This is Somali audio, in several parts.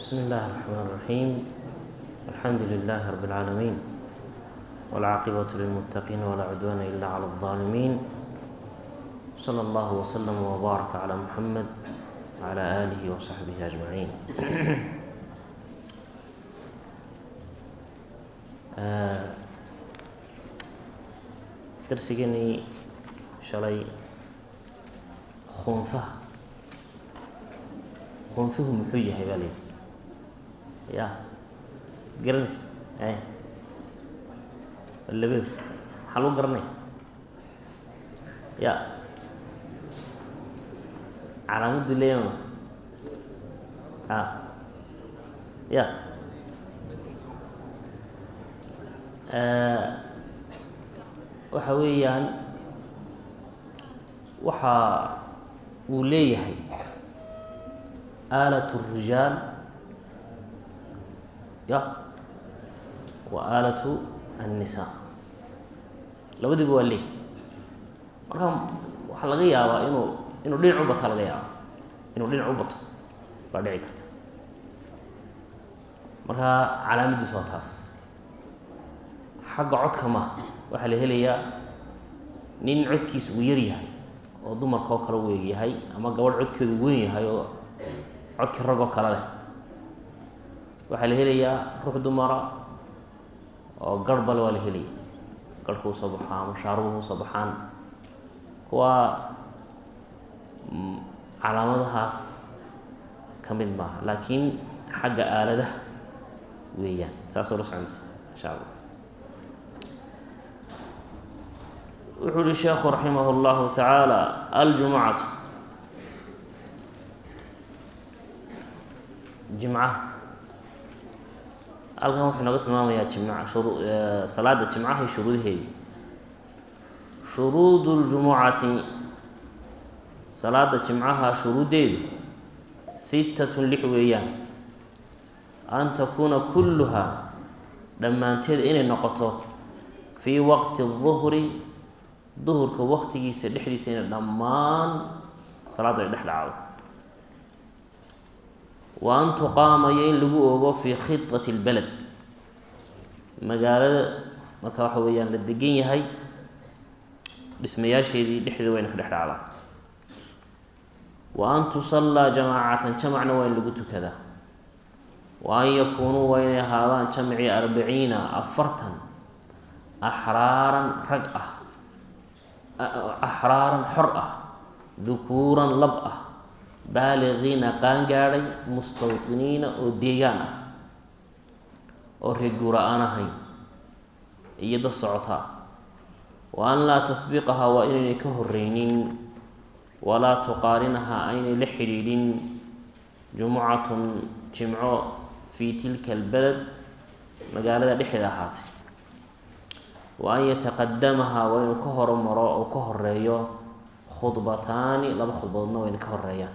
بسم الله الرحمن الرحيم الحمد لله رب العالمين والعاقبة للمتقين ولا عدوان إلا على الظالمين صلى الله وسلم وبارك على محمد وعلى آله وصحبه أجمعين darsigeenii shalay khunsaha khunsuhu muxuu yahay baa layidhi ya garanaysa e labeeb maxaa lagu garanaya ya calaamaddu leeyama a ya waxa weeyaan waxa uu leeyahay aalat الrijaal ya wa aalatu الnisaa labadiiba waa leey marka waxaa laga yaabaa inuu inuu dhinac u bataa laga yaaba inuu dhinac u bato baa dhici karta marka calaamadiisu waa taas xagga codka maha waxaa la helayaa nin codkiisa uu yar yahay oo dumarka oo kale u eegyahay ama gabadh codkeedu weyn yahay oo codkii ragoo kale leh waxaa la helayaa ruux dumara oo garh bale waa la helaya garhka usoo baxaa ama shaarubuhu usoo baxaan kuwa calaamadahaas ka mid maaha laakiin xagga aaladaha weeyaan saasoo la soconaysa insha allah wuxuu uhi sheekhu raximah اllahu tacaala aljumucatu jimcaha halkan wuxuu nooga tilmaamayaa jimca shuru salaada jimcaha iyo shuruudaheedii shuruud اljumucati salaada jimcaha shuruuddeedu sittatun lix weeyaan an takuuna kulluhaa dhammaanteed inay noqoto fii waqti الظuhri duhurka waktigiisa dhexdiisa inay dhammaan salaaddu ay dhex dhacdo wa an tuqaamayo in lagu oogo fii khidati اlbeled magaalada marka waxa weeyaan la degan yahay dhismayaasheedii dhexdeeda waa ina ka dhex dhacdaa wa an tusallaa jamaacatan jamacna waa in lagu tukadaa wa an yakuunuu waa inay ahaadaan jamcii arbaciina afartan axraaran rag ah axraaran xor ah dukuuran lab ah baaliqiina qaangaadhay mustawdiniina oo deegaan ah oo reeguura aan ahayn iyo dad socotaa wa an laa tasbiqahaa waa inaynay ka horeynin walaa tuqaarinahaa aynay la xidhiidhin jumucatun jimco fii tilka albeled magaalada dhexeeda ahaatay wa an yataqadamahaa waa inuu ka hormaro oo ka horeeyo khudbataani laba khudbadoodna waa ina ka horeeyaan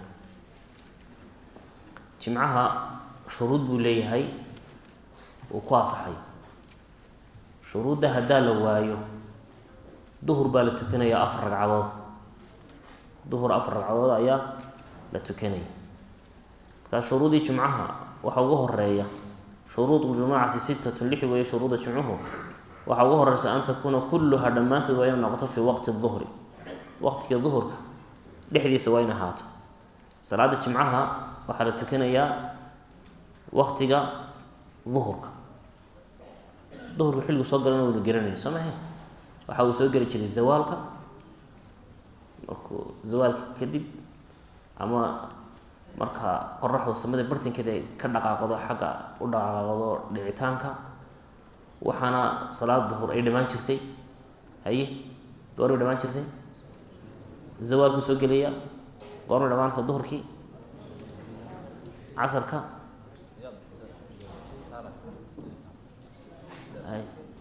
jimcaha shuruud buu leeyahay uu ku asaxay shuruudda haddaa la waayo duhur baa la tukanayaa afar ragcadood duhur afar ragcadood ayaa la tukanaya markaa shuruudii jimcaha waxaa ugu horeeya shuruud jumucati sittatun lix weeye shuruudda jimcuhu waxaa ugu horeysa an takuuna kulluhaa dhammaanteed waa inay noqoto fii waqti duhri waqtiga duhurka dhexdiisa waa in ahaato salaada jimcaha waxaa la tukanayaa waqtiga duhurka duhurka xilligu soo galana waynu garanayna soo mahayn waxa uu soo geli jiray zawaalka markuu zawaalka kadib ama marka qoraxdu samada bartinkeeda ay ka dhaqaaqdo xagga u dhaqaaqdo dhicitaanka waxaana salaada duhur ay dhamaan jirtay haye goormay dhamaan jirtay zawaalku soo gelaya goormay dhamaanaysa duhurkii casarka hay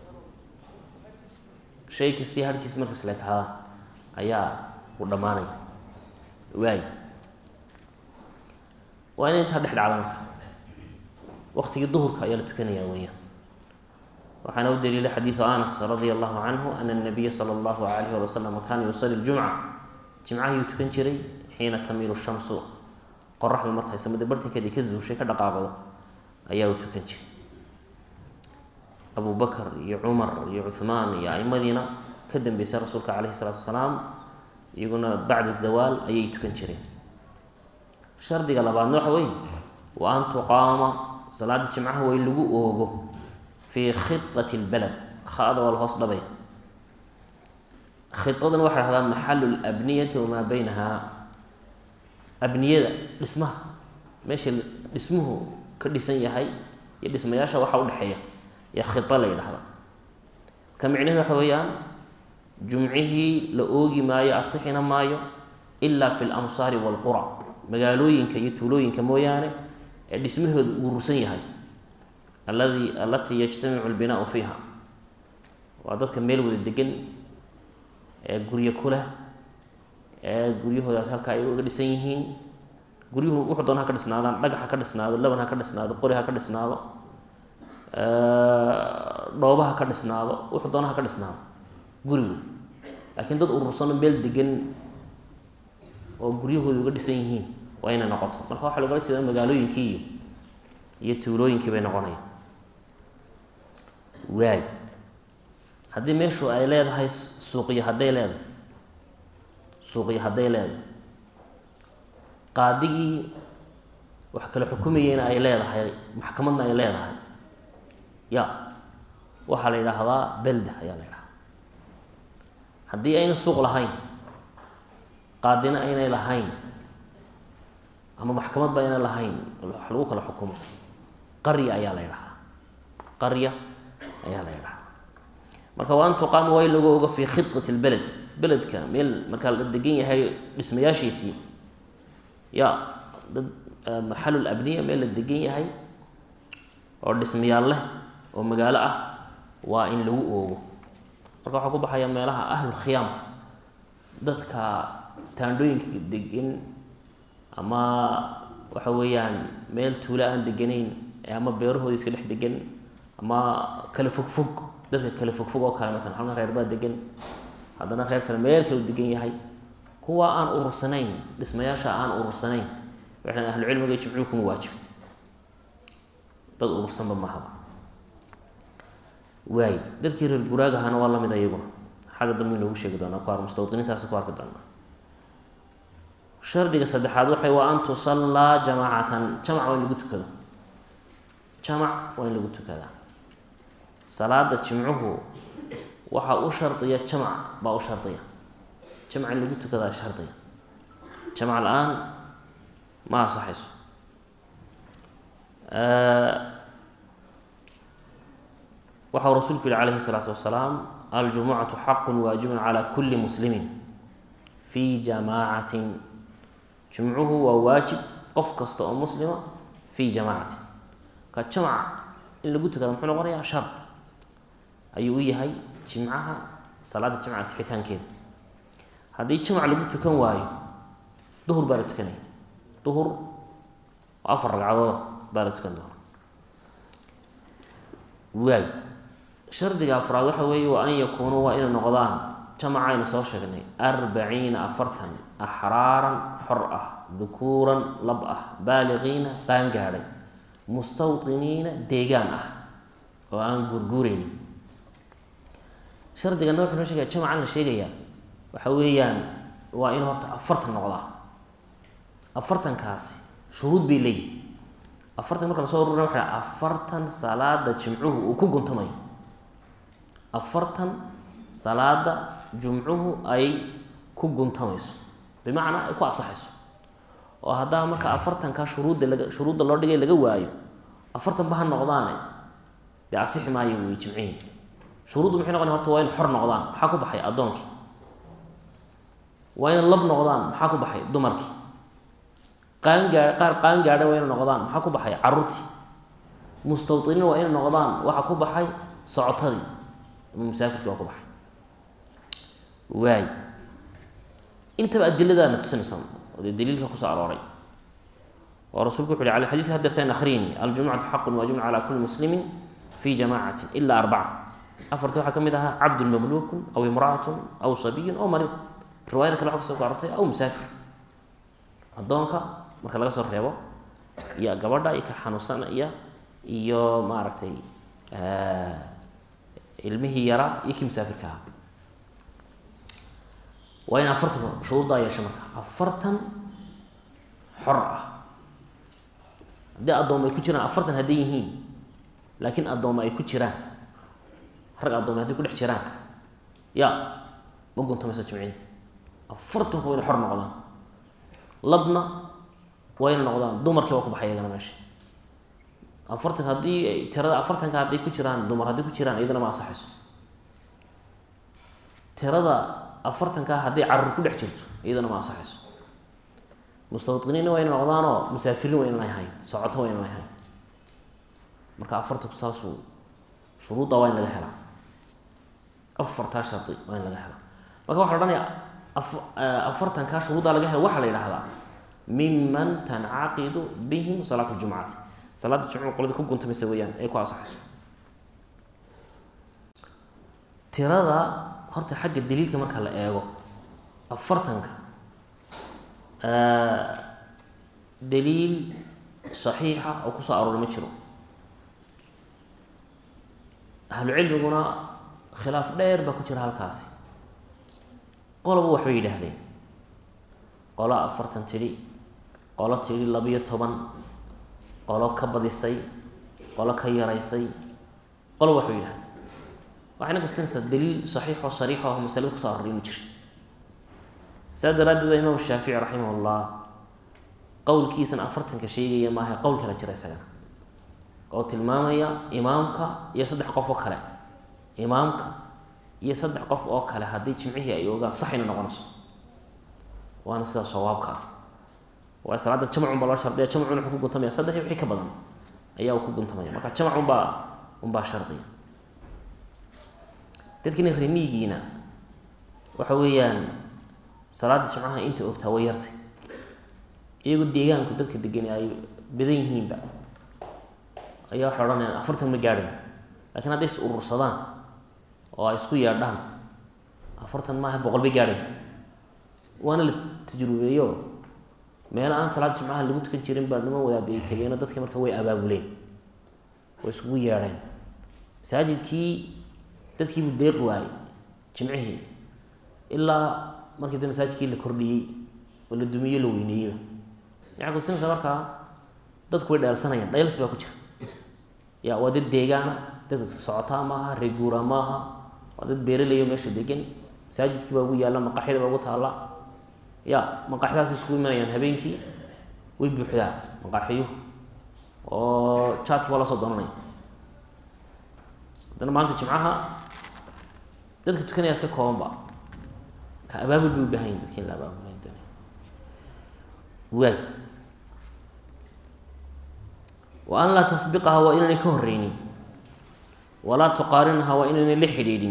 shay kastii harkiisi markas leekaadaan ayaa u dhammaanaya waay waa ina intaa dhex dhacda marka waqtigii duhurka ayaa la tukanaya weeyaan waxaana u daliila xadiidu anas radia allahu canhu ana nabiya sala allahu alayh wali wasalam kaana yusali ljumca jimcahayuu tukan jiray xiina tamiilu shamsu qoraxdu markay samada bartinkeeda ka zuushay ka dhaqaaqdo ayaa u tukan jiray abu bakar iyo cumar iyo cuhmaan iyo aimadiina ka dambeysay rasuulka caleyhi salaatu wasalaam iyaguna bacda zawaal ayay tukan jireen shardiga labaadna waxa weeye wa an tuqaama salaada jimcaha waa in lagu oogo fii khidati lbaled khada waa la hoos dhabaya khidadana waxay dhahdaa maxalu labniyati wamaa beynaha abniyada dhismaha meesha dhismuhu ka dhisan yahay iyo dhismayaasha waxa udhexeeya ee khida la yidhahda ka micnaheed waxa weeyaan jumcihii la oogi maayo asixina maayo ilaa fi lamsaari walqura magaalooyinka iyo tuulooyinka mooyaane ee dhismahooda urursan yahay aladi alatii yajtamicu lbinaau fiiha waa dadka meel wada degan ee guryo kuleh ee guryahoodaas halkaa ay uga dhisan yihiin guryuhu wuxuu doona ha ka dhisnaadaan dhagax ha ka dhisnaado laban ha ka dhisnaado qori ha ka dhisnaado dhooba ha ka dhisnaado wuxuu doona ha ka dhisnaado gurigu laakiin dad urursano meel degan oo guryahooda uga dhisan yihiin waa inay noqoto marka waxaa logala jeeda magaalooyinkii iyo iyo tuulooyinkii bay noqonaya waay haddii meeshu ay leedahay suuqiyo hadday leedahay suuqiyo hadday leedahay qaadigii wax kale xukumayeyna ay leedahay maxkamadna ay leedahay ya waxaa la yidhaahdaa belda ayaa la yidhahdaa haddii ayna suuq lahayn qaadina aynay lahayn ama maxkamadba aynay lahayn wax lagu kala xukumo qarya ayaa la yidhahdaa qarya ayaa la yidhahdaa marka waa an tuqaama waa in lagu ogo fii khidati lbeled beledka meel markaa la degan yahay dhismayaashiisii ya dad maxalul abniya meel la degan yahay oo dhismayaal leh oo magaalo ah waa in lagu oogo marka waxaa ku baxaya meelaha ahlul khiyaamka dadka taandhooyinka degan ama waxa weeyaan meel tuula aan deganayn ama beerahooda iska dhex degan ama kala fogfog dadka kala fogfog oo kale maalan halkan reer baa degan haddana reer kale meel kale u degan yahay kuwa aan urursanayn dhismayaasha aan urursanayn waxay ahlucilmiga jimcuhu kuma waajib dad urursanba mahaba waay dadkii reer guraagahana waa lamid ayaguna xagga dambe inoogu sheegi doonaa ku ar mustawdiniintaasi ku arki doonaa shardiga saddexaad waxay waa an tusallaa jamaacatan jamac waa in lagu tukado jamac waa in lagu tukadaa salaada jimcuhu waxaa u shardiya jamac baa u shardiya jamac in lagu tukadaa shardiya jamac la-aan ma asaxayso waxau rasuulku yihi calayhi الsalaatu wasalaam aljumucatu xaqu waajibun calى kuli muslimi fi jamaacatin jumcuhu waa waajib qof kasta oo muslima fi jamaacatin ka jamac in lagu tukada muxuu noqonayaa shar ayuu u yahay jimcaha salaada jimca sixitaankeeda haddii jamac lagu tukan waayo duhur baa la tukanaya duhur oo afar ragcadooda baa la tukan doona waay shardiga afraad waxa weeye waa an yakuunuu waa inay noqdaan jamaca aynu soo sheegnay arbaciina afartan axraaran xor ah dukuuran lab ah baaliqiina qaangaadhay mustawdiniina deegaan ah oo aan guurguureynin shardigana wuxuu noo sheegaya jamacan la sheegayaa waxa weeyaan waa in horta afartan noqdaa afartankaasi shuruud bay leeyihin afartan marka lasoo ururina waxa afartan salaada jimcuhu uu ku guntamayo afartan salaada jumcuhu ay ku guntamayso bimacnaa ay ku asaxayso oo haddaa marka afartanka shuruudda laga shuruudda loo dhigay laga waayo afartan ba ha noqdaane dee asixi maayo wey jimcihii shuruuddu maxay noqona horta waa in xor noqdaan maxaa ku baxay addoonkii waa ina lab noqdaan maxaa ku baxay dumarkii qaangaa qaar qaangaadha waa ina noqdaan maxaa ku baxay caruurtii mustawdiniin waa ina noqdaan waxaa ku baxay socotadii ama musaafirkii waa ku baxay waay intaba adiladaana tusinaysa oo dee daliilka kusoo arooray oo rasulku wuxu uhi ala xadiiska hadeertaan akhriini aljumucatu xaqun waajibun calaa kulli muslimin fi jamacatin ila arbaca afarta waxaa ka mid ahaa cabdun mamluukun aw imra'atun aw sabiyun aw mariid riwaayada kale waxa kusoo arortay aw musaafir addoonka marka laga soo reebo iyo gabadha iyo ka xanuunsanaya iyo maaragtay ilmihii yaraa iyo kii musaafirka ahaa waa in afartan shuruuddaa yeesha marka afartan xor ah haddii addooma ay ku jiraan afartan hadday yihiin laakiin addooma ay ku jiraan rag addooma hadday ku dhex jiraan ya ma guntamaysa jimcida afartanku waa ina xor noqdaan labna waa ina noqdaan dumarkii waa ku baxay iyagana meesha afartan haddii tirada afartanka hadday ku jiraan dumar hadday ku jiraan iyadana ma ansaxayso tirada afartankaa hadday carur ku dhex jirto iyadana ma ansaxayso mustawdiniinna waa ina noqdaanoo musaafiriin waa inaan ahayn socoto waa inaan ahayn marka afartanku saasuu shuruudda waa in laga helaa afartaa shardi waa in laga helaa marka waxa la odhanaya afartankaa shuruuddaa laga hela waxaa la yidhahdaa miman tancaqidu bihim salaat ljumcati salaada jumcada qolada ku guntamaysa weeyaan ay ku ansaxayso tirada horta xagga daliilka marka la eego afartanka daliil saxiixa oo kusoo aroora ma jiro ahlu cilmiguna khilaaf dheer baa ku jira halkaasi qoloba waxbay yidhaahdeen qolo afartan tidhi qolo tidhi labiyo toban qolo ka badisay qolo ka yaraysay qoloba waxbay yidhahdeen waxayna kutusinaysaa daliil saxiixoo sariixo ah masalada kuso aroray inu jira saa daraaddeed baa imaam shaafici raximah ullah qowlkiisan afartanka sheegaya maaha qowl kala jira isagana oo tilmaamaya imaamka iyo saddex qof oo kale imaamka iyo saddex qof oo kale haddii jimcihii ay ogaan saxayna noqonayso waana sidaa sawaabka ah waa salaada jamcun baa loo shardiya jamcuna wuxuu ku guntamaya saddex iyo wixii ka badan ayaa uu ku guntamaya marka jamc unbaa unbaa shardiya dadkina remiigiina waxa weeyaan salaada jimcaha inta ogtaa way yartay iyagoo deegaanku dadka degani ay badan yihiinba ayaa waxay odhanayaan afartan ma gaadhin lakiin hadday is urursadaan oo ay isku yeedhaan afartan maaha boqol bay gaadhay waana la tajrubeeyo meelo aan salaad jimcaha lagu tukan jirin baa niman wadaada ay tegeenoo dadkii marka way abaabuleen way iskugu yeedheen masaajidkii dadkiibuu deeq waayey jimcihii ilaa markii da masaajidkii la kordhiyey oo la dumiyo la weyneeyeyba maxay kutusinaysaa markaa dadku way dheelsanayaan dhayls baa ku jira ya waa dad deegaana dad socotaa maaha reeguura maaha waa dad beeraleyo meesha degan masaajidkii baa ugu yaalla maqaxyada baa ugu taalla ya maqaaxyadaas isku imanayaan habeenkii way buuxdaa maqaaxiyo oo jaadki baa lasoo doonanaya haddana maanta jimcaha dadka tukanaya iska koobanba ka abaabul bay u baahan yihin dadki in la abaabulay waay wa an laa tasbiqaha waa inaynay ka horeynin walaa tuqaarinha waa inaynay la xidhiidhin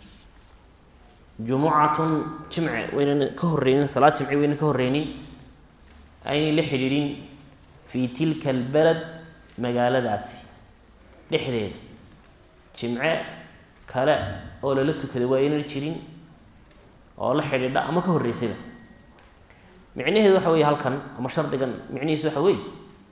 jumucatun jimce waynana ka horeynin salaad jimce waynan ka horeynin aynay la xidhiidhin fii tilka albaled magaaladaasi dhexdeeda jimce kale oo lala tukaday waa aynan jirin oo la xidhiidha ama ka horreysayba micnaheedu waxa weeye halkan ama shardigan micnihiisu waxa weeye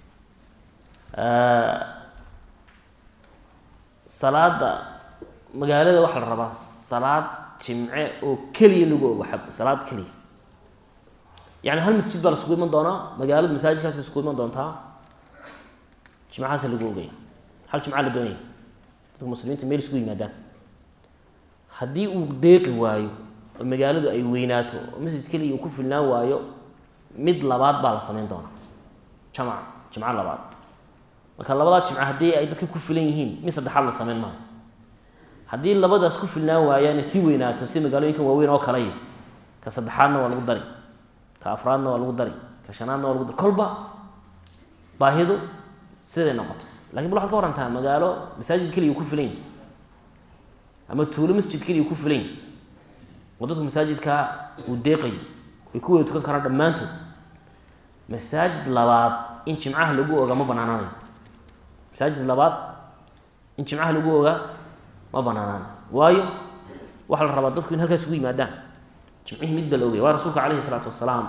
salaada magaalada waxaa la rabaa salaad jimce oo keliya lagu ogo xab salaad keliya yani hal masjid baa la iskugu iman doonaa magaalada masaajidkaas iskugu iman doontaa jimcahaas lagu ogaya hal jimca la doonaya dadka muslimiinta meel isku yimaadaan haddii uu deeqi waayo oo magaaladu ay weynaato oo masjid keliya uu ku filnaan waayo mid labaad baa la sameyn doonaa jamc jimco labaad marka labadaa jimco haddii ay dadka ku filan yihiin mid saddexaad la sameyn maayo haddii labadaas ku filnaan waayaan si weynaato si magaalooyinkan waaweyn oo kaleyo ka saddexaadna waa lagu dari ka afraadna waa lagu dari ka shanaadna waa lagu dari kolba baahidu siday noqoto lakin bal waxad ka warantaa magaalo masaajid keliya ku filan yahi ama tuulo masjid keliya ku filan yahi oo dadku masaajidkaa uu deeqayo ay ku wada tukan karaan dhammaantood masaajid labaad in jimcaha lagu ogaa ma banaanaanayo masaajid labaad in jimcaha lagu ogaa ma banaanaanayo waayo waxaa la rabaa dadku in halkaas ugu yimaadaan jimcihii mid baa la ogaya waa rasuulka calayhi isalaatu wasalaam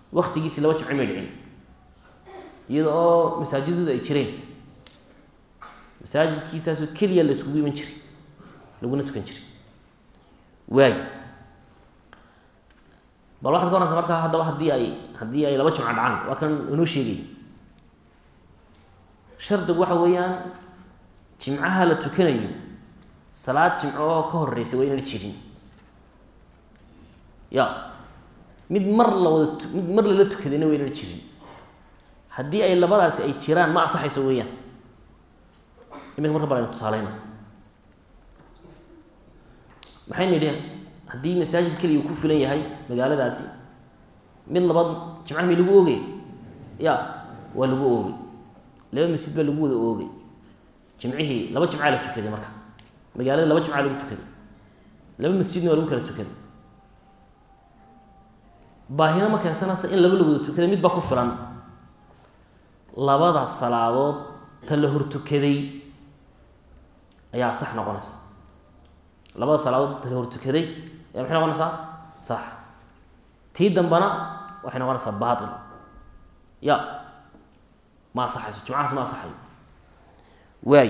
waktigiisi laba jimci may dhicin iyada oo masaajidooda ay jireen masaajidkiisaasoo keliya la iskugu iman jiray laguna tukan jiray waay bal waxaad ka waranta markaa haddaba haddii ay haddii ay laba jimco dhacaan waa kan inoo sheegay shardigu waxa weeyaan jimcaha la tukanayo salaad jimco oo ka horeysa waa inaan jirin ya mid mar la wada mid mar lala tukadayna waa inaan jirin haddii ay labadaasi ay jiraan ma asaxayso weeyaan iminka marka bal aynu tusaaleyno maxaynu yidhi haddii masaajid keliya uu ku filan yahay magaaladaasi mid labaad jimcaha mi lagu oogay ya waa lagu oogay laba masjid baa lagu wada oogay jimcihii laba jimcaa la tukaday marka magaalada laba jimcaa lagu tukaday laba masjidna waa lagu kala tukaday baahina ma keensanaysa in laba la wada tukaday mid baa ku filan labada salaadood ta la hortukaday ayaa sax noqonaysa labada salaadood ta la hortukaday ayaa maxay noqonaysaa sax tii dambana waxay noqonaysaa baatil ya ma asaxayso jimcahaas ma asaxayo waay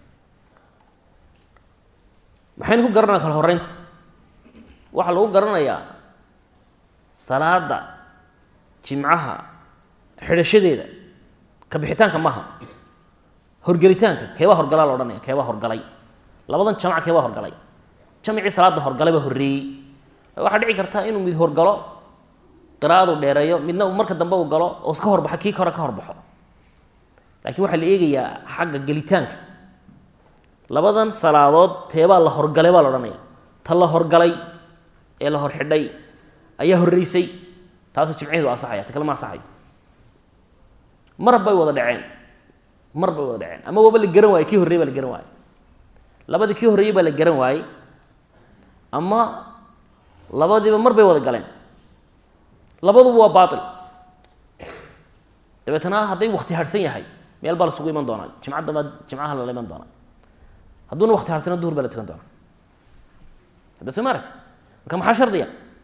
maxaynu ku garanaya kala horeynta waxaa lagu garanayaa salaada jimcaha xidhashadeeda ka bixitaanka maha horgelitaanka keebaa horgalaa la odhanaya keebaa horgalay labadan jamac keebaa horgalay jamcii salaada horgalay baa horreeyey waxaa dhici karta inuu mid horgalo qiraa'adu dheereeyo midna uu marka dambe uu galo oo ka horbaxo kii hore ka horbaxo laakiin waxaa la eegayaa xagga gelitaanka labadan salaadood teebaa la horgalay baa la odhanaya ta la horgalay ee la hor xidhay ayaa horreysay taasoo jimciheedu asaxaya ta kale ma asaxayo mar bay wada dhaceen mar bay wada dhaceen ama waaba la garan waaye kii horrey baa la garan waaye labadii kii horreeyey baa la garan waayey ama labadiiba mar bay wada galeen labaduba waa baatil dabeetana hadday wakti harhsan yahay meel baa lasugu iman doonaa jimca damba jimcaha lala iman doonaa hadduuna wakti harsana duhur baa la tukan doonaa hadda soo maaragti marka maxaa shardiya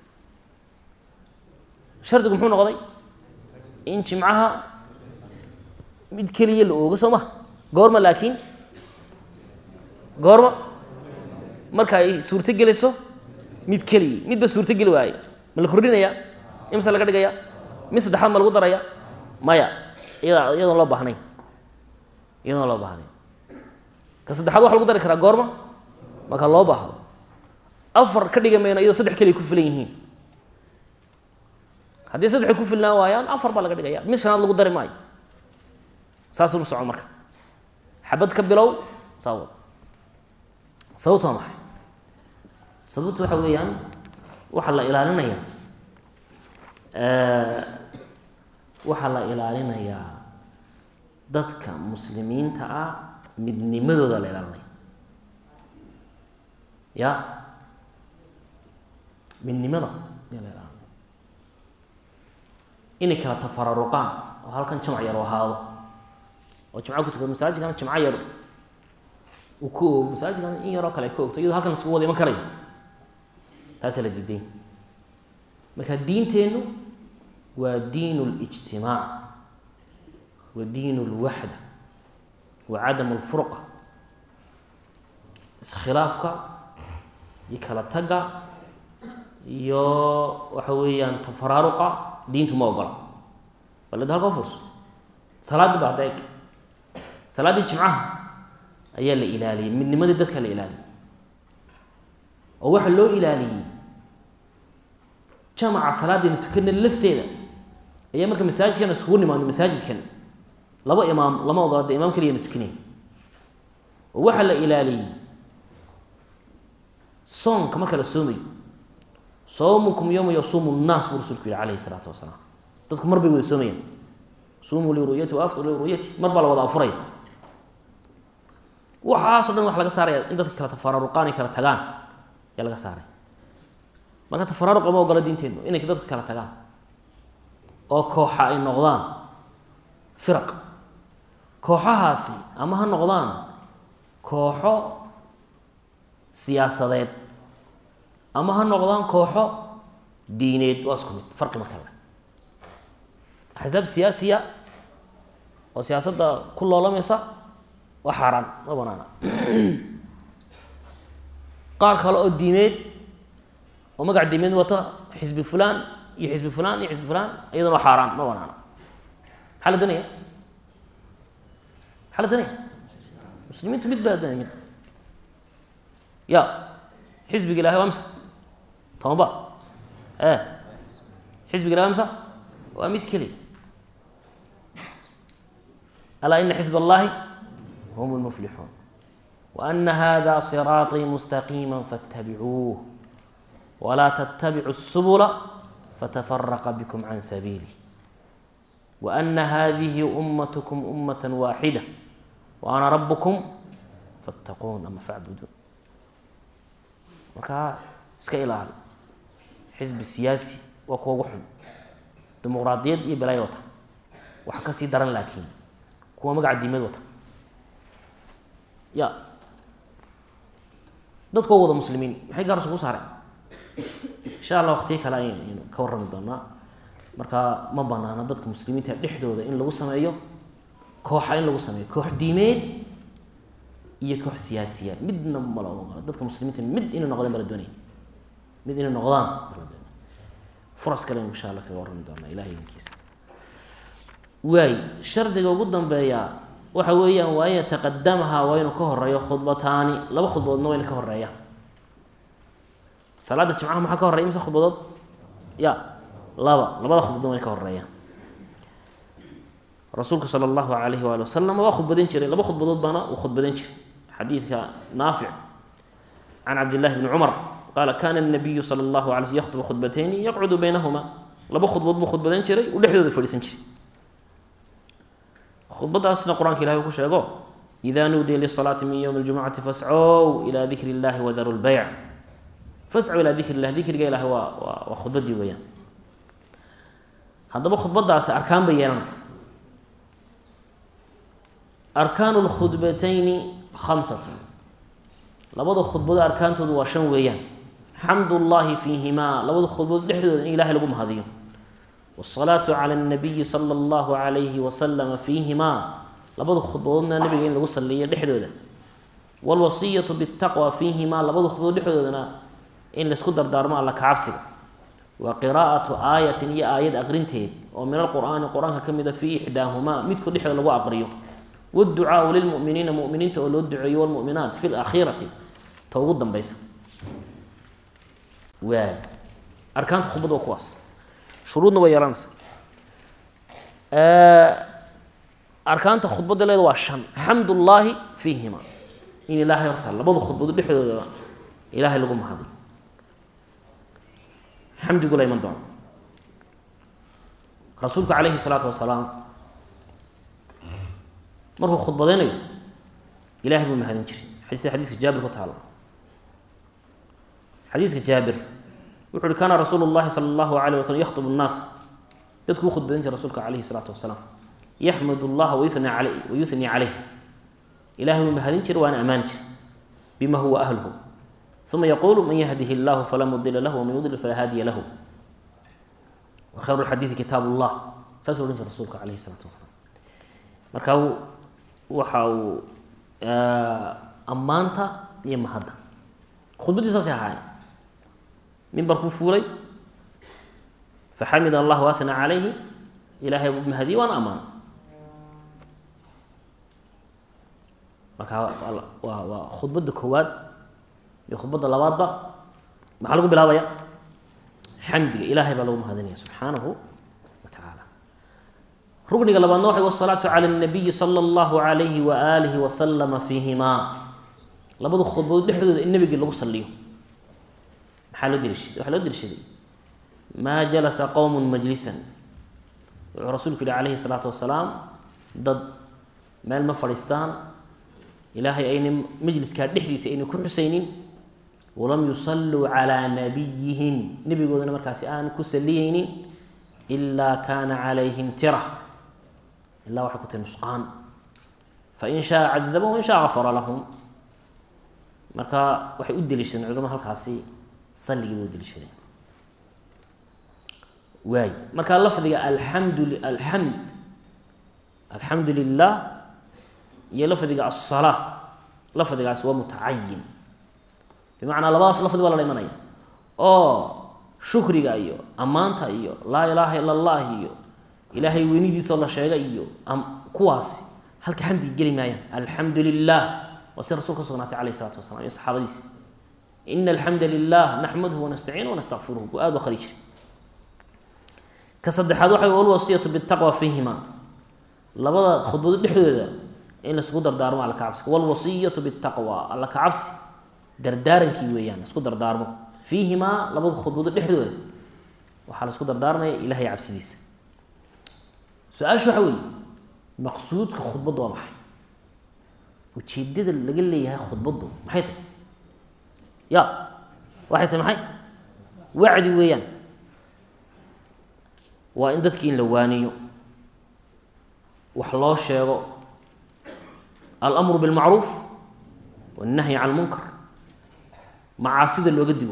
shardigu muxuu noqday in jimcaha mid keliya la oogo soo maha goorma laakiin goorma marka ay suurto gelayso mid keliya midba suurto geli waaye ma la kordhinaya imse laga dhigaya mid saddexaad ma lagu daraya maya iyada iyadoon loo baahnayn iyadoon loo baahnayn ka saddexaad waxa lagu dari karaa goorma marka loo baahdo afar ka dhiga mayno iyadoo saddex keliya ku filan yihiin haddii saddexay ku filnaan waayaan afar baa laga dhigaya mid shanaad lagu dari maayo saasuu soco marka xabad ka bilow saa wad sababtu waa maxay sababtu waxa weeyaan waxaa la ilaalinaya waxaa la ilaalinayaa dadka muslimiinta ah midnimadooda la ilaalinaya ya midnimada ayaa la ilaalinaya inay kala tafararuqaan oo halkan jamac yar u ahaado oo jimca ku tukado masaajidkana jimco yar uu ka oogo masaajidkana in yaroo kale ka ogto iyadoo halkan laskugu wada iman karayo taasaa la diiday marka diinteennu waa diin اlijtimaac wa diin اlwaxda wa cadam اlfurqa iskhilaafka iyo kala tagga iyo waxa weeyaan tafaraaruqa diintu ma ogola baled halka furso salaadii ba hadda eg salaaddii jimcaha ayaa la ilaaliyey midnimadii dadka la ilaaliyey oo waxaa loo ilaaliyey jamaca salaadaynu tukana lafteeda ayaa marka masaajidkan iskugu nimaadno masaajidkan laba imaam lama ogola de imaam keliyana tukanay oo waxaa la ilaaliyey soonka marka la soomayo soomukum yowma yasuumu nnaas buu rasuulku yihi calayhi isalaatu wasalaam dadku mar bay wada soomayaan suumuu liru'yati wa aftir liru'yati mar baa la wada afuraya waxaaso dhan waxa laga saaraya in dadka kala tafaraaruqaan ay kala tagaan ayaa laga saaraya marka tafaraaruqa ma ogola diinteennu inay dadku kala tagaan oo kooxa ay noqdaan firaq kooxahaasi ama ha noqdaan kooxo siyaasadeed ama ha noqdaan kooxo diineed waa isku mid farqi marka le axsaab siyaasiya oo siyaasadda ku loolamaysa waa xaaraan ma banaana qaar kale oo diimeed oo magac diimeed wata xisbi fulan iyo xisbi fulan iyo xisbi fulan iyaduna waa xaaraan ma banaana maxaa la doonaya maxaa la doonaya muslimiintu mid baa la doonaya mid ya xisbiga ilahay waa misa tobanba e xisbiga ilahay waa misa waa mid keliya alaa ina xisb allahi hum lmuflixuun وأن hda صراaطي مستقيما فاتبعوuه ولا تتبعوا السبل فتفرق بكم عن سبيله وأن hذه أمتكم أمة واحدة وأنا ربكم فاتقون ama فاعبدون markaa iska ilaali xisbi siyaasi waa kuwa ugu xun dimuqraadiyad iyo balaayo wata wax kasii daran laakiin kuwa magaca diimeed wata ya dadkoo wada muslimiin maxay gaar isugu saareen insha allah waqtiyo kale ayaynu ka warrami doonaa marka ma banaana dadka muslimiinta dhexdooda in lagu sameeyo kooxa in lagu sameeyo koox diimeed iyo koox siyaasiyaad midna ma la ogola dadka muslimiinta mid inay noqdeen baa la doonaya mid inay noqdaan baa la doonaya furas kale aynu insha allah kaga warrami doonaa ilahay idinkiisa waay shardiga ugu dambeeya waxa weeyaan waa in yataqadamaha waa inuu ka horeeyo khudbataani laba khudbadoodna waa ina ka horeeya salaada jimcaha maxaa ka horeya mise khudbadood ya laba labada khudbadood waa ina ka horeeya rasuulka sala allahu alayhi waali wasalam waa khudbadan jiray laba khudbadood baana uu khudbadan jiray xadiidka naafic can cabdillahi bni cumar qaala kana nabiyu sala allahu alay sl yakhubu khudbatayni yaqcudu baynahuma laba khudbood buu khudbadan jiray uu dhexdooda fadhiisan jiray khudbadaasna qur-aanka ilahi uu ku sheego ida nuudiya lisalaati min ywmi اljumucati fascow ila dikri اllahi wadaru lbeyc fascow ilaa dikri illah dikriga ilahi waa waa waa khudbadii weeyaan haddaba khudbadaasi arkaan bay yeelanaysaa arkaanu lkhudbatayni khamsatun labada khudbado arkaantoodu waa shan weeyaan xamd llahi fiihimaa labada khudbadood dhexdooda in ilahay lagu mahadiyo wsalaatu cala nabiyi sala allahu alayhi wasalama fiihimaa labada khudbadoodna nabiga in lagu saliyo dhexdooda wlwasiyatu bitaqwa fiihimaa labada khudbadood dhexdoodana in laysku dardaarmo alla kacabsiga wa qiraa'atu aayatin iyo aayad aqrinteed oo min alqur'aani qur-aanka ka mida fii ixdaahumaa midkood dhexdooda lagu aqriyo wducaau lilmuminiina muminiinta oo loo duceeyo wlmuminaat fi lakhiirati ta ugu dambeysa waay arkaanta khudbad waa kuwaas shuruudna way yeelanaysa arkaanta khudbadda leeda waa shan xamd ullaahi fiihima in ilaahay horta labada khudbado dhexdoodaba ilaahay lagu mahadiyo xamdigu la iman doono rasuulku calayhi salaatu wasalaam markuu khudbadeynayo ilahay buu mahadin jiray sida xadiiska jaabir ku taala xadiiska jaabir wuxu uhi kaana rasuulu llahi sala allahu alayh waslm yakhtub nnaas dadku u khudbadan jiray rasuulka calayhi salaatu wasalaam yaxmad llaha wayuni aley wayuhnii caleyh ilahay buu mahadin jiray waana ammaani jiray bima huwa ahluhu uma yaquulu man yahdihi llahu falaa mudila lahu waman yudlil falaa haadiya lahu wa khayru lxadiidi kitaab llah saasuu odhan jiray rasuulka calayhi salaatu wasalaam marka waxa uu ammaanta iyo mahadda khudbaddii saasay ahaayeen mimbarkuu fuulay faxamid allah waatna calayhi ilaahay buu mahadiyey waana ammaan marka waa waa khudbadda koowaad iyo khudbadda labaadba maxaa lagu bilaabaya xamdiga ilaahay baa lagu mahadinaya subxaanahu wa tacaala rukniga labaadna waxa wasalaatu cala nabiyi sala allahu alayhi waaalihi wasalama fiihimaa labada khudbadood dhexdooda in nabigii lagu saliyo maxaa loo daliishaday waxaa loo daliishaday maa jalasa qowmun majlisan wuxuu rasuulku yihi calayhi salaatu wasalaam dad meel ma fadhiistaan ilaahay ayna majliskaa dhexdiisa ayna ku xusaynin walam yusalluu calaa nabiyihim nebigoodana markaasi aan ku saliyeynin ilaa kaana calayhim tira ilaa waxay ku tahay nusqaan fain shaa cadabahum wain shaa gafara lahum marka waxay u deliishadeen culamada halkaasi salligii bay u deliishadeen waay marka lafdiga alxamdu alxamd alxamdu lilah iyo lafdiga asalaa lafdigaas waa mutacayin bimacnaa labadaas lafdi baa lala imanaya oo shukriga iyo ammaanta iyo laa ilaaha ila allah iyo ilaahay weynidiisoo la sheegay iyo kuwaasi halka xamdiga geli maayaan alxamdu lilah waa si rasul ka sugnaatay alayh isalaatu wasalaam iyo saxaabadiisi ina alxamda lilah naxmaduhu wanastaciinu wanastaqfiruhu buu aada u qari jiray ka saddexaad waxay walwasiyatu bitaqwa fiihima labada khudbado dhexdooda in laisku dardaarmo alla kacabsiga walwasiyatu bitaqwa alla kacabsi dardaarankii weeyaan laisku dardaarmo fiihimaa labada khudbado dhexdooda waxaa laisku dardaarmaya ilahay cabsidiisa su-aashu waxa weeye maqsuudka khudbaddu waa maxay ujeedada laga leeyahay khudbaddu maxay tahay ya waxay tahay maxay wacdi weeyaan waa in dadkii in la waaniyo wax loo sheego alamru bilmacruuf wannahyi can lmunkar macaasida looga digo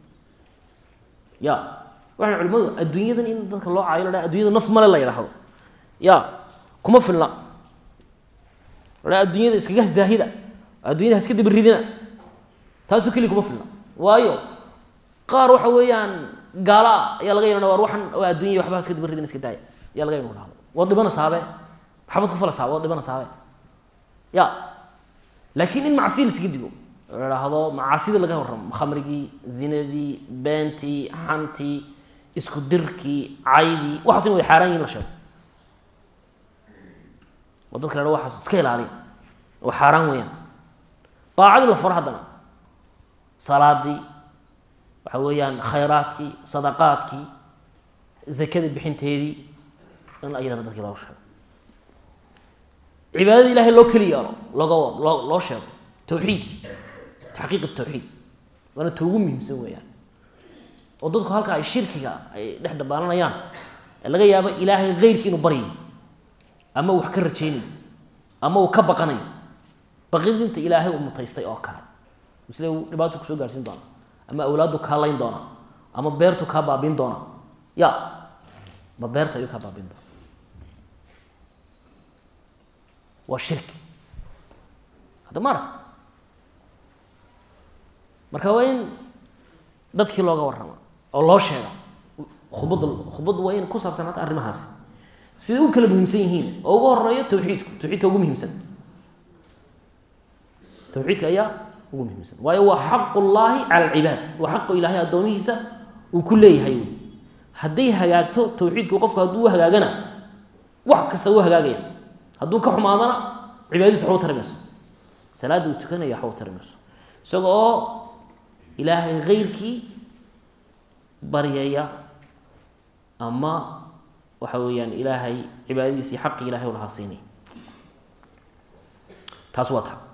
ya waxay culimadu adduunyadan in dadka loo caayo la addunyada naf male la yidhaahdo ya kuma filna la adduunyada iskaga zaahida addunyada haska dabaridina taasoo keliya kuma filna waayo qaar waxa weeyaan gaala ayaa laga yana war waxan oo addunya waxba haska dabaridina iska daaya ayaa laga yana dhahdo waad dhibana saabe maxabad ku fala saabe waad dhibana saabe ya laakiin in macsiya laskaga digo la idhaahdo macaasida laga warramo khamrigii zinadii beentii xantii isku dirkii caydii waxaas in way xaaraan yihin la sheego oo dadka la waxaas iska ilaaliya oo xaaraan weeyaan daacadii la faro haddana salaadii waxa weeyaan khayraadkii sadaqaadkii zakada bixinteedii in iyadana dadkii looga sheego cibaadada ilahay loo keli yeelo looga loo loo sheego tawxiidkii taxqiiq tawxiid waana ta ugu muhiimsan weeyaan oo dadku halka ay shirkiga ay dhex dabaalanayaan ee laga yaabo ilaahay keyrkii inuu baryayo ama wax ka rajaynayo ama uu ka baqanayo baqidinta ilaahay uu mutaystay oo kale misle uu dhibaato kusoo gaarsiin doona ama awlaaddu kaa layn doona ama beertu kaa baabiin doona ya ma beerta ayuu kaa baabiin doona waa shirki hadda maarata marka waa in dadkii looga warrama oo loo sheega khudbadda khudbaddu waa in ku saabsanaata arrimahaasi siday u kala muhiimsan yihiin oo ugu horeeyo tawxiidku tawxiidka ugu muhiimsan tawxiidka ayaa ugu muhiimsan waayo waa xaqu llaahi cala alcibaad waa xaqu ilaahay addoomihiisa uu ku leeyahay wey hadday hagaagto tawxiidku qofku hadduu u hagaagana wax kasta u hagaagaya hadduu ka xumaadana cibaadadiisa waxba tari mayso salaadda uu tukanaya waxba tari mayso isaga oo ilaahay keyrkii baryaya ama waxa weeyaan ilaahay cibaadadiisii xaqi ilahay u lahaa siinay taas waa ta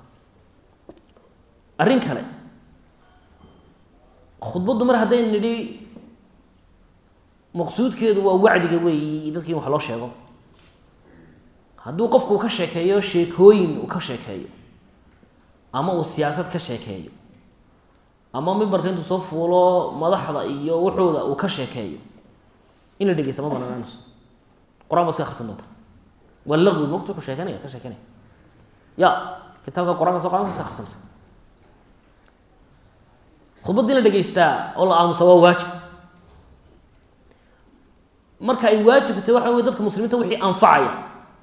arrin kale khudbaddu mar haddaynu nidhi maqsuudkeedu waa wacdiga weeyi dadki in wax loo sheego hadduu qofku ka sheekeeyo sheekooyin uu ka sheekeeyo ama uu siyaasad ka sheekeeyo ama mimbarka intuu soo fuulo madaxda iyo wuxuuda uu ka sheekeeyo in la dhegeysta ma banaanayso qur-aan ba iska akhrisan doonta waa laqwi mogta wuxuu sheekanaya ka sheekanaya ya kitaabka qur-aanka soo qadansa iska akhrisanaysa khudbaddii la dhegeystaa oo la aamusa waa waajib marka ay waajibtay waxa wey dadka muslimiinta wixii anfacaya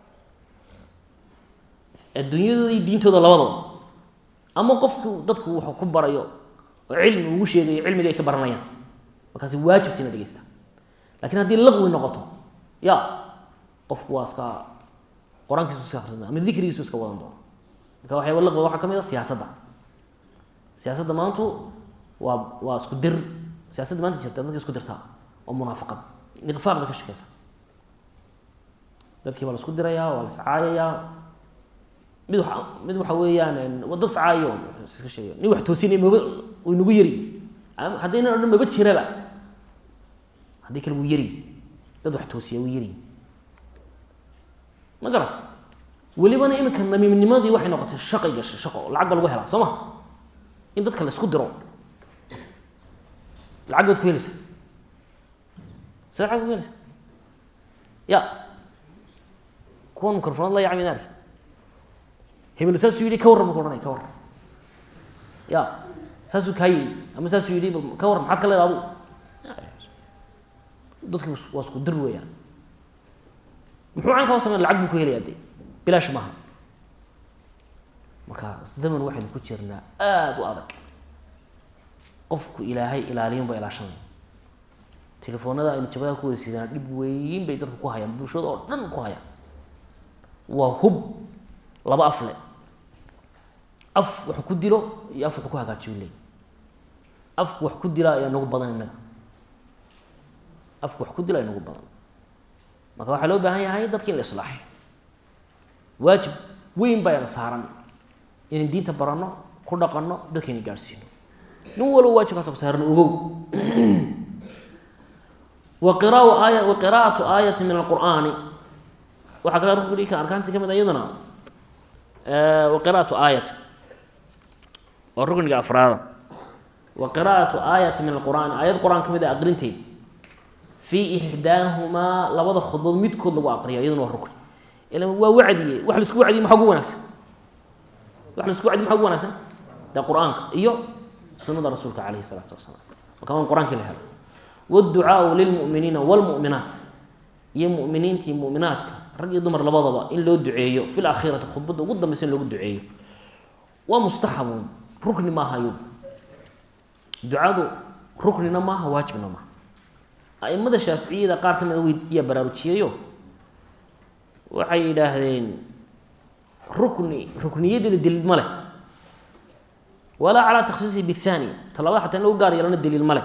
adduunyadooda iyo diintooda labadaba ama qofku dadku wuxuu ku barayo oo cilmi ugu sheegayo cilmiga ay ka baranayaan markaasi waajibta in la dhegeysta lakin haddii laqwi noqoto ya qofku waa iska qur-aankiisu iska akrisan doona ama dikrigiisu iska wadan doono marka waxyaaba laqwiga waxaa ka mid a siyaasadda siyaasadda maantu waa waa isku dir siyaasadda maanta jirta dadka isku dirtaa oo munaafaqad niqfaaq bay ka shekeysa dadkii baa la isku dirayaa waa la iscaayayaa mid wa mid waxa weeyaan dad iscaayo iska sheegay nin wax toosinay maba way nagu yari haddaynan odhan maba jiraba haddii kale wuu yari dad wax toosiya wuu yari ma garata welibana iminka namiimnimadii waxay noqotay shaqay gashay shaqo lacag ba lagu helaa soo ma in dadka la isku diro lacag baad ku helaysaa se lacag ku helaysaa ya kuwan microfonad la yacmi naari hebel saasuu yidhi ka warran bu ka ohanaya ka warran ya saasuu kaa yidhi ama saasuu yidhi ka warran maxaad ka leeda adu dadki waa isku dir weeyaan muxuu caynkaa u sameyn lacag buu ku helaya de bilaash maaha marka zaman waxaynu ku jirnaa aada u adag qofku ilaahay ilaaliyun ba ilaashanaya telefoonada aynu jabadaha ku wada sidaan dhib weyn bay dadka ku hayaan bulshada oo dhan ku hayaan waa hub laba af le af wax ku dilo iyo af wax ku hagaajiyo leey afku wax ku dila ayaa nagu badan innaga afku wax ku dila ay nagu badan marka waxaa loo baahan yahay dadka in la islaaxay waajib weyn baa yana saaran inaan diinta baranno ku dhaqanno dadkayna gaadhsiino nin walba waajibkaasa ku saaran ogow wa qiraau aaya wa qiraa'atu aayati min alqur'aani waxaa kale ruknigii ka arkaantii ka mid a iyaduna wa qiraa'atu aayati waa rukniga afraada wa qiraa'atu aayati min alqur'aani aayad qur-aan ka mid a aqrinteed fii ixdaahumaa labada khudbood midkood lagu aqriya iyaduna waa rukni ila waa wacdiye wax laisku wacdiye maxaa ugu wanaagsan wax laisku wacdiye maxaa ugu wanaagsan dee qur-aanka iyo sunada rasuulka calayhi isalaatu wasalaam marka waan qur-aankii la helo wاdducaau lilmu'miniina wاlmu'minaat iyo mu'miniintii mu'minaadka rag iyo dumar labadaba in loo duceeyo fi lakhirati khudbadda ugu dambeysa in loogu duceeyo waa mustaxabun rukni maaha iyadu ducadu ruknina maaha waajibna maaha aimada shaaficiyada qaar ka mida wyaa baraarujiyeyo waxay yidhaahdeen rukni rukniyadiina daliil ma leh walaa calaa takhsiisihi bithaniya talabada xataa in lagu gaar yeelana daliil ma leh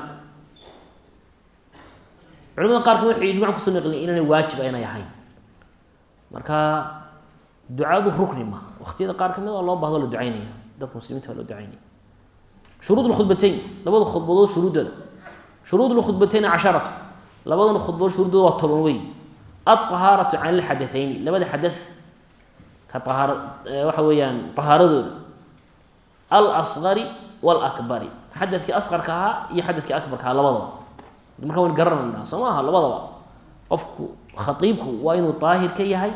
culimada qaar kamid waxay ijmac kusoo naqlin inaanay waajib aynay ahayn marka ducadu rukni maaha waqtiyada qaar kamid oo loo bahdo la ducaynaya dadka muslimiinta waa loo ducaynaya shuruud lkhudbateyn labada khudbadood shuruuddooda shuruud lkhudbateyn casharatu labadana khudbadood shuruuddooda waa toban wey alطahaaratu can ilxadathayni labada xadath ka ahaar waxa weeyaan طahaaradooda alsgari wاlakbari xadadkii asqarka ahaa iyo xadadkii akbarka ahaa labadaba marka waynu garanaynaa soo maaha labadaba qofku khaiibku waa inuu daahir ka yahay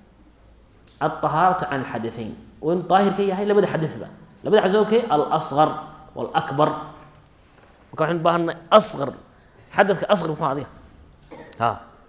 alطahaaratu can alxadaثayn waa inuu daahir ka yahay labada xadaba labada xadad okay alsgar wاlakbar marka waxaynu baahanay asqar xadadka asqar muxuu adiga ha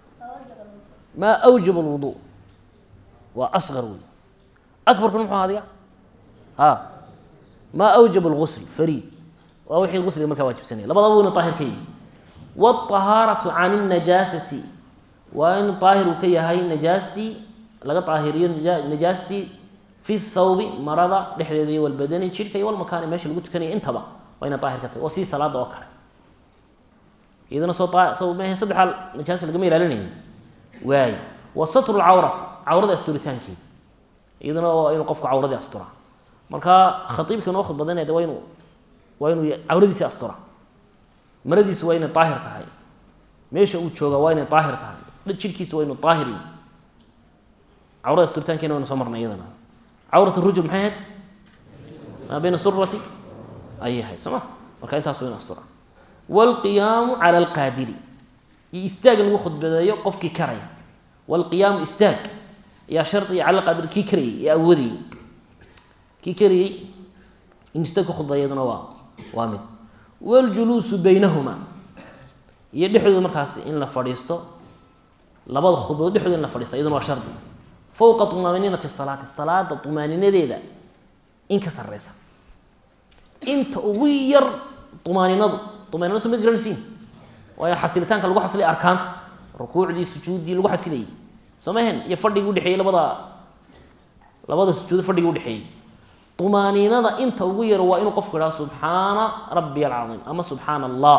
maa awjaba alwudu waa asqar wey akbarkuna muxuu adiga ha maa awjaba algusl fariid waa wixii gusliga markaa waajibsanaya labadaba waynu daahir ka yihi wاطahaaraةu can الnajaasati waa in daahir uu ka yahay najaastii laga daahiriyo najaastii fi thawbi marada dhexdeeda iyo walbadani jidhka iyo walmakaani meesha lagu tukanaya intaba waa ina daahir ka tahay waa sidii salaada oo kale iyadana soo soo mah saddexaa najaasa lagama ilaalinayn waay wa satru lcawrati cawrada asturitaankeeda iyadana waa inuu qofku cawradii asturaa marka khaiibka noo khudbadanaya de waa inu waa inuu cawradiisi asturaa maradiisu waa inay daahir tahay meesha uu jooga waa inay daahir tahay jidhkiisa waa inuu daahir yahy cawrada asturitaankeena waynu soo marnay iyadana cawrat rujul maxay ahayd maa bayna surati ayay ahayd soo ma marka intaas waa inu asturaa wاlqiyaamu cala alqaadiri iyo istaag lagu khudbadeeyo qofkii karaya wاlqiyaamu istaag ayaa shardiga cala alqaadir kii karayay ee awoodayay kii karayey in istaag ku khudbaya iyaduna waa waa mid wاljuluusu baynahuma iyo dhexdooda markaas in la fadhiisto labada khudbadood dhexdooda in la fadhiisto iyaduna waa shardi fowqa طumaaniinati salaati salaada طumaaninadeeda in ka sareysa inta ugu yar طumaaninadu طumaaninadu soo ma garanaysiin waayo xasilitaanka lagu xasilay arkaanta rukuucdii sujuuddii lagu xasilayay soo mahen iyo fadhigii udhexeeyey labada labada sujuudo fadhigii udhexeeyey طumaaniinada inta ugu yar waa inuu qofku idhaha subxaana rabbi alcaiim ama subxaana allah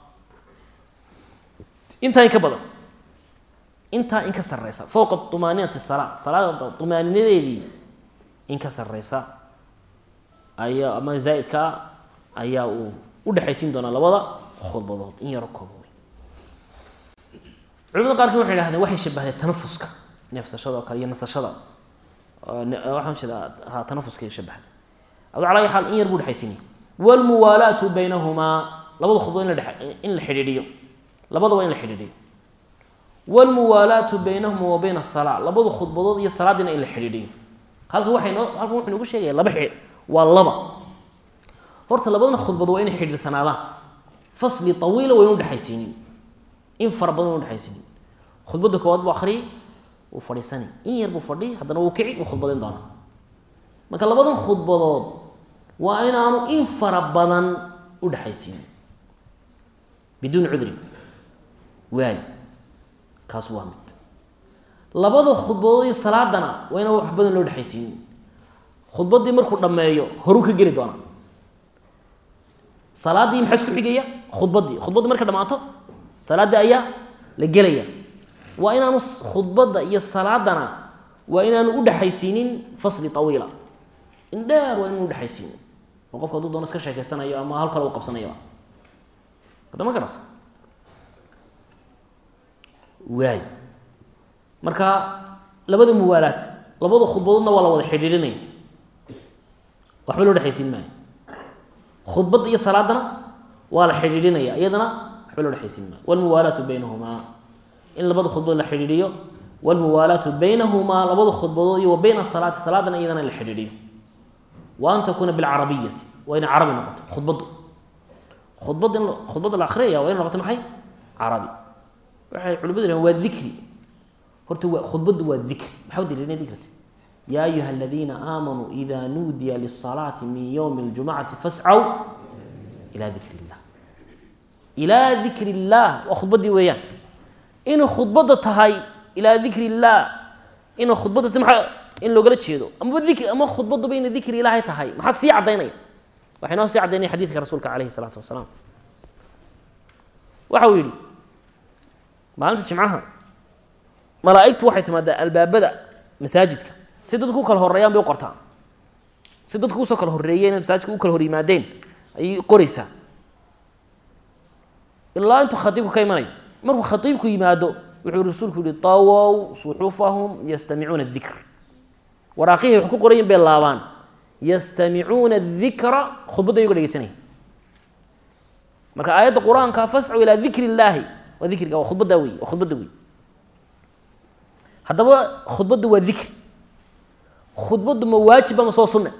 intaa in ka badan intaa in ka sareysa fowqa طumaaniinati salaa salaada طumaaninadeedii in ka sareysa ayaa ama zaaidkaa ayaa uu udhexaysiin doonaa labada khudbadood in yaro kooba wey culimada qaarkii waxay hahdeen waxay shabahdeen tanafuska neefsashada oo kale iyo nasashada waxaan jeedaa ha tanafuska shabahda adu calaa xaal in yar buu dhexaysinaya wlmuwaalaatu baynahumaa labada khudbadood in la dhe in la xidhiidhiyo labadaba in la xidhiidhiyo wlmuwaalaatu baynahuma wa bayna asalaa labada khudbadood iyo salaadiina in la xidhiidhiyo halkan waxay noo halkan wuxuu nagu sheegaya laba xidh waa laba horta labadan khudbad waa inay xidhiirsanaadaan fasli tawiila waynu dhexaysiinin in fara badan waynu dhexaysiinin khudbadda koowaad buu akhriyay wuu fadhiisani in yar buu fadhi haddana wuu kici wuu khudbadayn doonaa marka labadan khudbadood waa inaanu in fara badan u dhexaysiinin biduuni cudrin waay kaas waa mid labada khudbadood iyo salaadana waa inaan wax badan loo dhexaysiinin khudbaddii markuu dhammeeyo horuu ka geli doonaa salaaddii maxaa isku xigaya khudbaddii khudbaddii markay dhamaato salaaddii ayaa la gelaya waa inaanu khudbadda iyo salaadana waa inaanu udhexaysiinin fasli awiila in dheer waa inaanu udhexaysiinin oo qofka hadduu doono iska sheekeysanayo ama hal kale u qabsanayaba hadda ma garata waay marka labada muwaalaad labada khudbadoodna waa la wada xidhiidhinaya waxba loo dhexaysiin maayo khudbadda iyo salaadana waa la xidhiidhinaya iyadana waxba loo dhexaysiin maayo walmuwaalaatu baynahumaa in labada khudbadood la xidhiidhiyo walmuwaalaatu baynahumaa labada khudbadood iyo wa bayna asalaati salaadana iyadana in la xidhiidhiyo wa an takuuna bilcarabiyati waa inay carabi noqoto khudbaddu khudbadda in khudbadda la akhriyaya waa inay noqoto maxay carabi waxay culimadu yidhahen waa dikri horta waa khudbaddu waa dikri maxaa u daliilina dikrata yaa ayuha aladiina aamanuu ida nuudiya lisalaati min ywmi اljumcati fascaw ilaa dikri illah ilaa dikri illah waa khudbaddii weeyaan inay khudbadda tahay ilaa dikri illah inay khudbadda tahay maxaa in loogala jeedo amaba dikri ama khudbadduba inay dikri ilaahay tahay maxaa sii caddaynaya waxay noo sii caddaynaya xadiidka rasuulka calayhi isalaatu wasalaam waxa uu yidhi maalinta jimcaha malaaigtu waxay timaadaa albaabada masaajidka si dadku u kala horeeyaan bay u qortaan si dadku usoo kala horreeyeen masaajidka u kala hor yimaadeen ayay qoreysaa ilaa intuu khatiibku ka imanayo markuu khatiibku yimaado wuxuu rasuulku yihi tawow suxufahum yastamicuuna dikr waraaqihii wax ku qorayin bay laabaan yastamicuuna dikra khudbadda ayago dhegeysanaya marka aayadda qur-aanka fascu ilaa dikri illaahi waa dikriga waa khudbaddaa wey waa khudbadda wey haddaba khudbaddu waa dikri khudbaddu ma waajiba ma soo sunne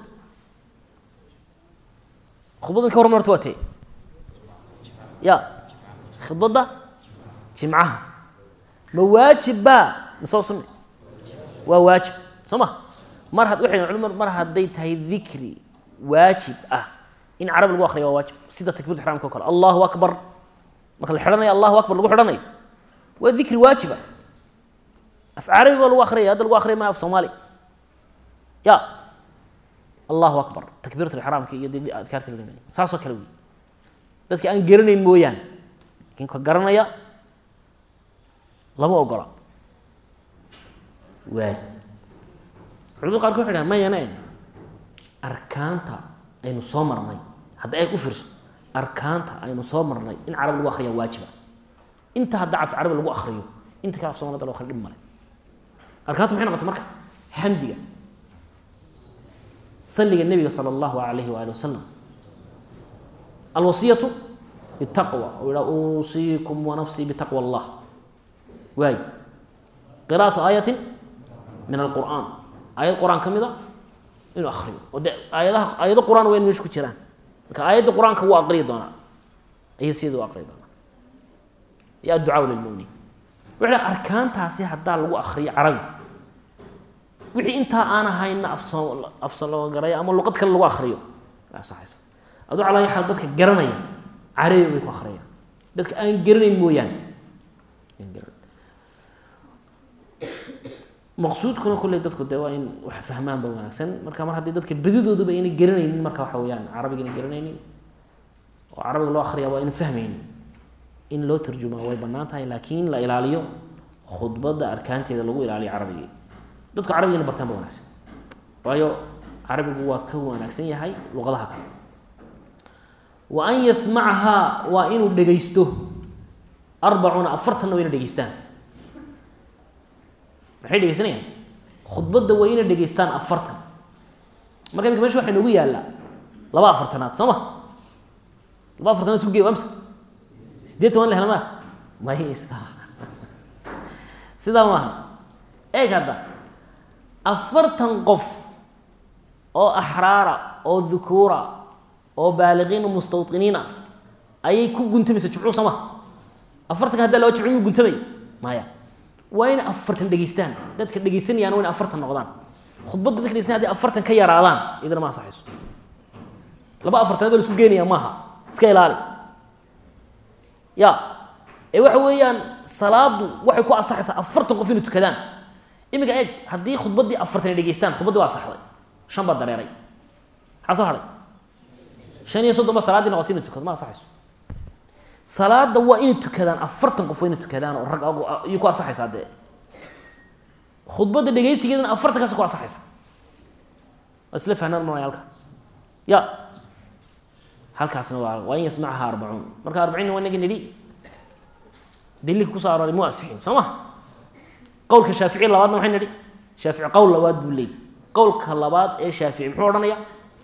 khudbaddan ka horma horta waa tee ya khudbadda jimcaha ma waajibbaa ma soo sunne waa waajib soo ma mar had waxay culimadu mar hadday tahay dikri waajib ah in carabi lagu akriya waa waajib sida takbirat ixraamka o kale allahu akbar marka la xidhanayo allahu akbar lagu xidhanayo waa dikri waajiba af carabi baa lagu akriyaya hadda lagu akriya maya af soomaali ya allahu akbar takbiirat ixraamka iyo de adkaarta la dhimay saasoo kale wey dadka aan garanayn mooyaane lakin ka garanaya lama ogola waay culimada qaarka waxay dhahan mayane arkaanta aynu soo marnay hadda eeg u fiirso arkaanta aynu soo marnay in carabi lagu akriya waajiba inta hadda af carabi lagu akriyo inta kale af somalida loo akriyo dhib male arkaantu maxay noqotay marka xamdiga saliga nebiga sala allahu alayhi waali wasalam alwasiyatu bitaqwa u yihaa uusiikum wanafsii bitaqwa allah waay qira'atu aayatin min alqur'aan aayad qur-aan ka mida inuu akriyo oo de aayadaha aayado qur-aan waa in meesha ku jiraan marka aayadda qur-aanka wuu aqriyi doonaa ayad sideeda u aqriyi doonaa iyo adducaa lilmuminiin wuxuu dhaha arkaantaasi haddaa lagu akriyo carabi wixii intaa aan ahayna afsoo afsalogaraya ama luqad kale lagu akriyo waa saxaysa aduu calaa xaal dadka garanaya carabi bay ku akhriyaan dadka aan garanayn mooyaane maqsuudkuna kulley dadku de waa in wax fahmaanba wanaagsan marka mar haddii dadka bedidooduba aynay garanaynin marka waxa weyaan carabiga inay garanaynin oo carabiga loo akriya waa ayna fahmaynin in loo tarjumaa way banaan tahay laakiin la ilaaliyo khudbadda arkaanteeda lagu ilaaliyo carabigii dadku carabigina bartaan ba wanaagsan waayo carabigu waa ka wanaagsan yahay luqadaha kale wa an yasmacahaa waa inuu dhegaysto arbacuuna afartanna waa ina dhegeystaan maxay dhegeysanayaan khudbadda waa inay dhegeystaan afartan marka imika mesha waxa inoogu yaallaa laba afartanaad soo ma laba afartanaad isku gey amsa sideetan waan la hela maa may sidaa maaha eeg hadda afartan qof oo axraara oo dukuura oo baaliqiina mustawiniina ayay ku guntamaysa jumcuu sama afartanka haddaa laba jumcu muu guntamay maya waa inay afartan dhegeystaan dadka dhegeysanayaan waa inay afartan noqdaan khudbadda dadka dhegeysanaya haday afartan ka yaraadaan idana ma ansaxayso laba afartan ba la isku geenaya maaha iska ilaali ya ee waxa weeyaan salaadu waxay ku ansaxaysaa afartan qof inay tukadaan iminka eeg haddii khudbaddii afartan ay dhegeystaan khudbaddii waa saxday shan baa dareeray maxaa soo hadhay shan iyo soddon ba salaaddii noqotay inay tukado ma ansaxayso salaada waa inay tukadaan afartan qof waa inay tukadaan oo rag ayay ku ansaxaysaa dee khudbadda dhegeysigeedana afartankaas ku ansaxaysa waa isla fahnaan malaya halka ya halkaasna waa waa in yasmacaha arbacuun marka arbaciinna waa inagi nidhi daliilka kusoo arooray mu asixin soo ma qowlka shaafici labaadna maxay nidhi shaafici qowl labaad buu leeyay qowlka labaad ee shaafici muxuu odhanaya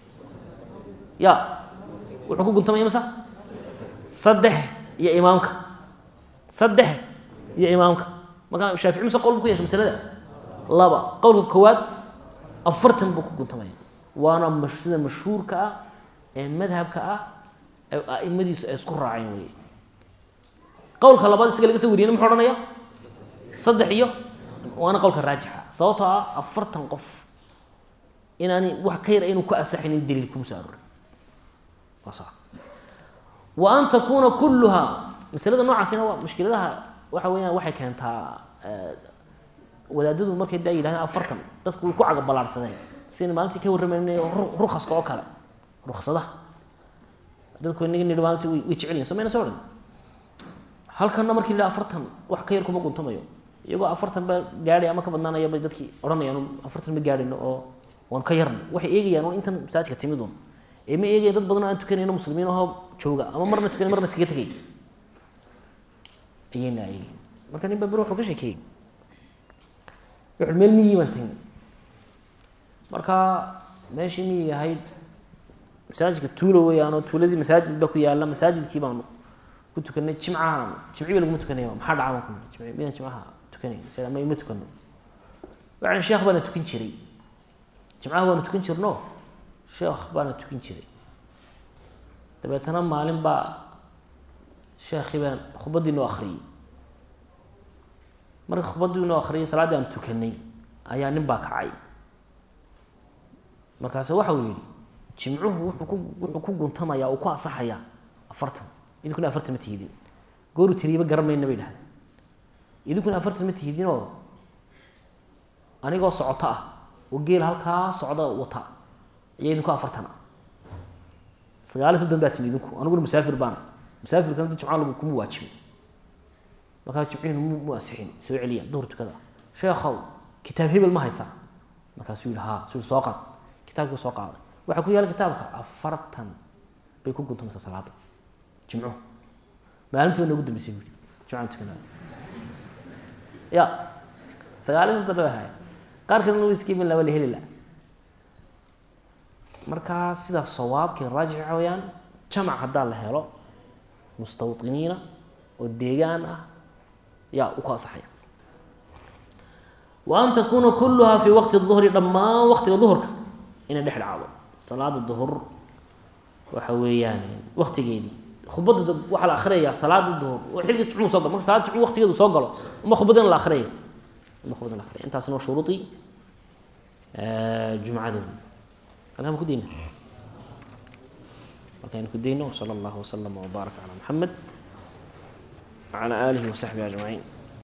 ya wuxuu ku guntamaya masa saddex iyo imaamka saddex iyo imaamka markaa shaafici mise qowl buu ku yeeshay masalada laba qowlka koowaad afartan buu ku guntamaya waana mash sida mashhuurka ah ee madhabka ah ee aimadiisu ay isku raaceen wey qowlka labaad isaga laga soo wariyena muxuu odhanaya saddex iyo waana qowlka raajixa sababtoo ah afartan qof inaani wax ka yar aynu ku asaxaynin daliil kuma soo aroorin waa saa wa an takuuna kulluha masalada noocaasina waa mushkiladaha waxa weeyaan waxay keentaa wadaadadu markay daa yidhahdeen afartan dadku way ku cagabalaarsadeen sina maalintii ka warramayna rukaska oo kale ruksadaha dadku inaga nidhi maalintii way way jecel yihin somayna soo dhan halkanna markii la afartan wax ka yar kuma guntamayo iyagoo afartan ba gaadhay ama ka badnaanaya bay dadkii odhanayaan afartan ma gaadhayno oo waan ka yarna waxay eegayaan un intan masaajidka timid un ee ma eegayan dad badan oo aan tukanayno muslimiin ahoo jooga ama marna tukanay marna iskaga tegay ayayna eegayan marka nin baa beri wuxuu ka sheekeeyey wuxuu meel miyii baan tagnay marka meeshii miyii ahayd masaajidka tuulo weeyaanoo tuuladii masaajid baa ku yaalla masaajidkii baanu ku tukanay jimcahan jimciba laguma tukanaya maxaa dhaca baan ku nidhi jimci midaan jimcaha tukanayn isaga ma ima tukano waxaan sheekh baana tukan jiray jimcaha waanu tukan jirno sheekh baana tukan jiray dabeetana maalin baa sheekhii baan khudbaddii noo akhriyey marka khudbaddii noo akhriyay salaaddii aan tukanay ayaa nin baa kacay markaasu waxa uu yidhi jimcuhu wuxuu ku wuxuu ku guntamayaa uu ku asaxayaa afartan idinkuna afartan ma tihidin gooru tiriyaba garan mayna bay dhahdeen idinkuna afartan ma tihidinoo anigoo socoto ah oo geel halkaa socda wata ayaa idinku afartan ah sagaaliyo soddon baa timi idinku aniguna musaafir baana musaafirka mid jimca lagu kuma waajibin markaa jimcihiinu mu mu asixin soo celiya duhur tukada sheekhow kitaab hebel ma haysaa markaasuu yihi haa suu yihi soo qaad kitaabkii soo qaaday waxaa ku yaala kitaabka afartan bay ku guntamaysaa salaada jimcuhu maalintii baa noogu dambeysay buuri jimcaan tukanaa ya sagaaliyo soddon bay ahayd qaar kalena wiskiimin laba la heli la markaa sidaa sawaabkii raajix waxa weeyaan jamac haddaa la helo mustawطiniina oo deegaan ah yaa u ku asaxaya wa an takuuna kuluhaa fii waqti duhri dhammaan waqtiga duhurka inay dhex dhacdo salaada duhur waxa weeyaan waqtigeedii khudbadda waxaa la akhriyayaa salaada duhur oo xilliga jumcuu soo galo marka salaada jumcu waqtigeedu soo galo uma khudbadina la akhriyaya uma khudbadina la akhriyaya intaasina waa shuruudii jumcada halkaan ku dayna halkaan ku dayno wsala allahu waslama wbaaraka calaa muxamed wacalaa aalihi wasaxbihi ajmaciin